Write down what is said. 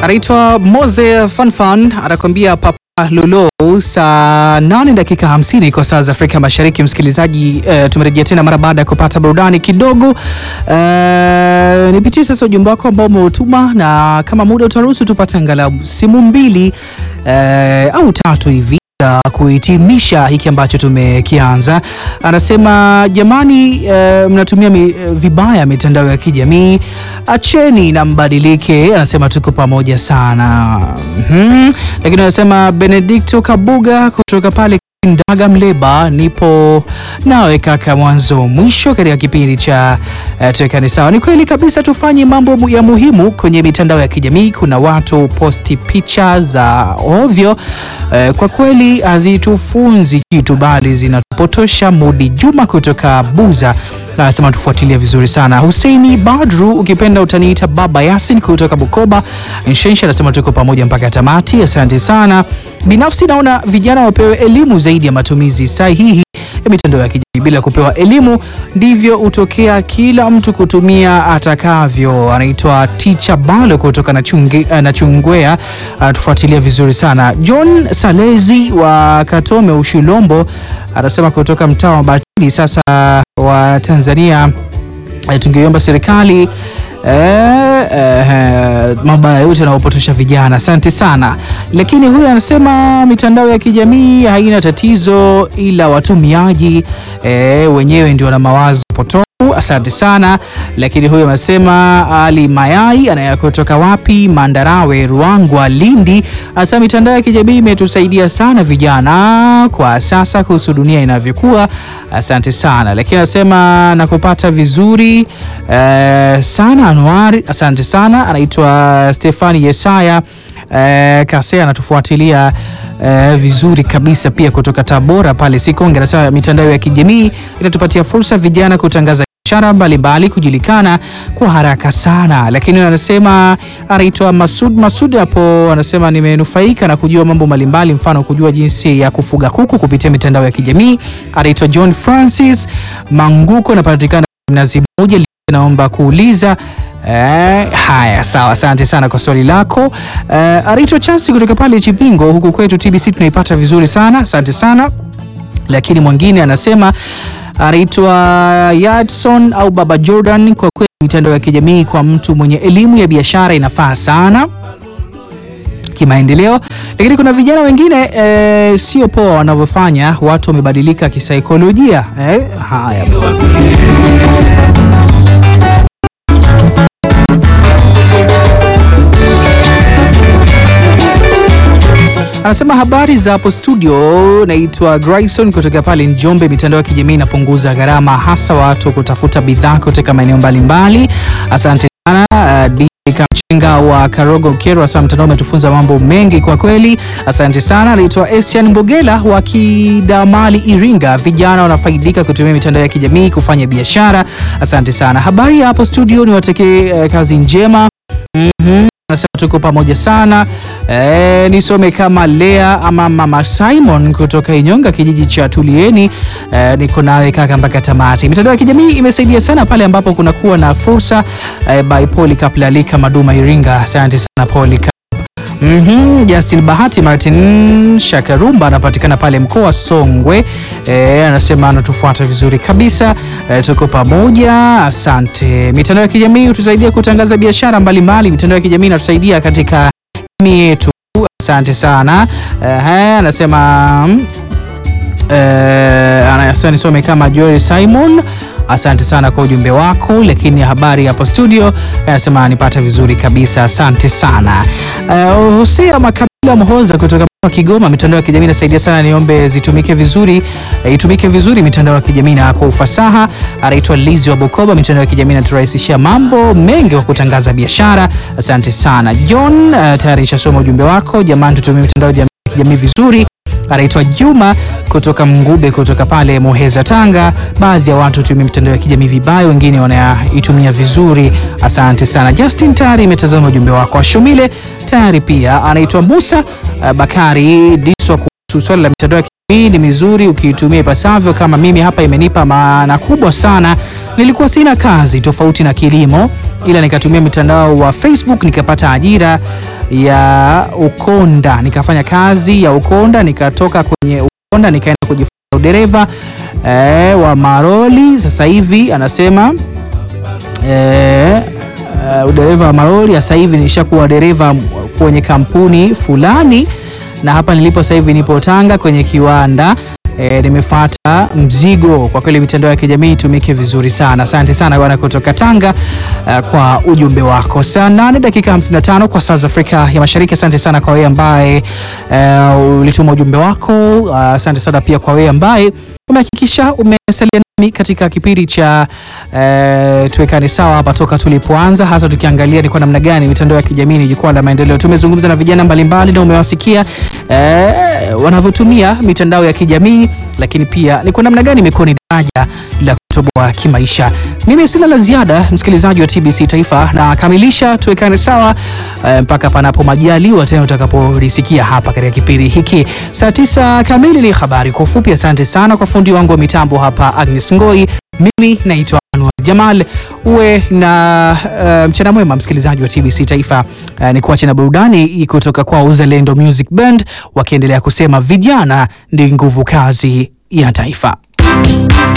anaitwa Mose Fanfan anakuambia Papa Lolo, saa 8 dakika 50 kwa saa za Afrika Mashariki. Msikilizaji, uh, tumerejea tena mara baada ya kupata burudani kidogo. Uh, nipitie sasa ujumbe wako ambao umeutuma, na kama muda utaruhusu tupate angalau simu mbili uh, au tatu hivi kuhitimisha hiki ambacho tumekianza. Anasema jamani, uh, mnatumia mi, vibaya mitandao ya kijamii, acheni na mbadilike. Anasema tuko pamoja sana mm-hmm. Lakini anasema Benedicto Kabuga kutoka pale Ndaga Mleba, nipo nawe kaka mwanzo mwisho katika kipindi cha uh, tuwekane sawa. Ni kweli kabisa, tufanye mambo ya muhimu kwenye mitandao ya kijamii. Kuna watu posti picha za ovyo uh, kwa kweli hazitufunzi kitu bali zinatupotosha. Mudi Juma kutoka Buza anasema tufuatilia vizuri sana. Huseini Badru, ukipenda utaniita Baba Yasin kutoka Bukoba Nshensha, anasema tuko pamoja mpaka tamati. Asante sana. Binafsi naona vijana wapewe elimu zaidi ya matumizi sahihi ya mitandao ya kijamii. Bila kupewa elimu, ndivyo hutokea kila mtu kutumia atakavyo. Anaitwa Ticha Balo kutoka na, chunge, na Chungwea, anatufuatilia vizuri sana. John Salezi wa Katome Ushilombo anasema kutoka mtaa wa Batili. Sasa wa Tanzania tungeiomba serikali Eh, eh, mabaya yote yanayopotosha vijana. Asante sana. Lakini huyu anasema mitandao ya kijamii haina tatizo, ila watumiaji eh, wenyewe ndio na mawazo potofu. Asante sana. Lakini huyu anasema Ali Mayai anayakutoka wapi, Mandarawe, Ruangwa, Lindi, anasema mitandao ya kijamii imetusaidia sana vijana kwa sasa kuhusu dunia inavyokuwa. Asante sana. Lakini anasema nakupata vizuri eh, sana Anuari, asante sana. Anaitwa Stefani Yesaya eh, Kase anatufuatilia eh, vizuri kabisa pia kutoka Tabora pale Sikonge. Anasema mitandao ya kijamii inatupatia fursa vijana kutangaza biashara mbalimbali kujulikana kwa haraka sana. Lakini anasema anaitwa Masud Masud hapo, anasema nimenufaika na kujua mambo mbalimbali, mfano kujua jinsi ya kufuga kuku kupitia mitandao ya kijamii. Anaitwa John Francis Manguko, anapatikana Mnazi Mmoja. Naomba kuuliza Eh, haya sawa, asante sana kwa swali lako. Eh, Arito Chansi kutoka pale Chipingo, huku kwetu TBC tunaipata vizuri sana, asante sana. Lakini mwingine anasema anaitwa Yadson au Baba Jordan, kwa kweli mitandao ya kijamii kwa mtu mwenye elimu ya biashara inafaa sana kimaendeleo, lakini kuna vijana wengine eh, sio poa wanavyofanya, watu wamebadilika kisaikolojia eh, haya Anasema habari za hapo studio, naitwa Grayson kutoka pale Njombe. Mitandao ya kijamii inapunguza gharama, hasa watu kutafuta bidhaa kutoka maeneo mbalimbali. Asante sana uh, Kamchenga wa Karogo Kero, hasa mtandao umetufunza mambo mengi kwa kweli, asante sana. Anaitwa Estian Mbogela wa Kidamali, Iringa. Vijana wanafaidika kutumia mitandao ya kijamii kufanya biashara. Asante sana. Habari ya hapo studio, niwatekee uh, kazi njema. mm -hmm. Nasema tuko pamoja sana e, nisome kama Lea ama Mama Simon kutoka Inyonga kijiji cha Tulieni. E, niko nawe kaka mpaka tamati. Mitandao ya kijamii imesaidia sana pale ambapo kunakuwa na fursa e, by Polycarp Lalika Maduma Iringa. Asante sana Polycarp. Mm -hmm. Justin Bahati Martin Shakarumba anapatikana pale mkoa Songwe. E, anasema anatufuata vizuri kabisa. E, tuko pamoja, asante. Mitandao ya kijamii hutusaidia kutangaza biashara mbalimbali. Mitandao ya kijamii inatusaidia katika jamii yetu. Asante sana. E, anasema e, anasema nisome kama Joel Simon Asante sana kwa ujumbe wako, lakini habari hapo studio anasema nipata vizuri kabisa, asante sana. Uh, Hosea Makabila Mhoza kutoka wa Kigoma, mitandao ya kijamii inasaidia sana, niombe zitumike vizuri, uh, itumike vizuri mitandao ya kijamii na kwa ufasaha. Anaitwa Lizi wa Bukoba, mitandao ya kijamii inaturahisishia mambo mengi wa kutangaza biashara. Asante sana John. Uh, tayari nishasoma ujumbe wako, jamani, tutumie mitandao ya kijamii vizuri anaitwa Juma kutoka Mngube kutoka pale Muheza, Tanga. Baadhi ya watu hutumia mitandao ya kijamii vibaya, wengine wanaitumia vizuri. Asante sana Justin, tayari imetazama ujumbe wako. Ashumile tayari pia anaitwa Musa uh, Bakari Diswa kuhusu swala la mitandao ya kijamii ni mizuri ukiitumia ipasavyo. Kama mimi hapa, imenipa maana kubwa sana. Nilikuwa sina kazi tofauti na kilimo, ila nikatumia mitandao wa Facebook nikapata ajira ya ukonda, nikafanya kazi ya ukonda, nikatoka kwenye ukonda nikaenda kujifunza udereva eh, wa maroli. Sasa hivi anasema eh, uh, udereva wa maroli. Sasa hivi nishakuwa dereva kwenye kampuni fulani, na hapa nilipo sasa hivi nipo Tanga kwenye kiwanda E, nimefuata mzigo. Kwa kweli mitandao ya kijamii itumike vizuri sana. Asante sana bwana kutoka Tanga uh, kwa ujumbe wako. Saa 8 dakika 55 kwa saa za Afrika ya Mashariki. Asante sana kwa wewe ambaye uh, ulituma ujumbe wako. Uh, asante sana pia kwa wewe ambaye umehakikisha umesalia nami katika kipindi cha uh, tuwekane sawa hapa toka tulipoanza, hasa tukiangalia ni kwa namna gani mitandao ya kijamii ni jukwaa la maendeleo. Tumezungumza na vijana mbalimbali na umewasikia uh, wanavyotumia mitandao ya kijamii, lakini pia ni kwa namna gani imekuwa ni daraja la kutoboa kimaisha. Mimi sina la ziada, msikilizaji wa TBC Taifa, na kamilisha tuwekane sawa uh, mpaka panapo majaliwa tena utakapolisikia hapa katika kipindi hiki. Saa tisa kamili ni habari kwa ufupi. Asante sana kwa fundi wangu wa mitambo hapa Agnes Ngoi. Mimi naitwa Anwar Jamal. Uwe na uh, mchana mwema msikilizaji wa TBC Taifa. Uh, ni kuache na burudani kutoka kwa Uzalendo Music Band wakiendelea kusema vijana ndi nguvu kazi ya taifa.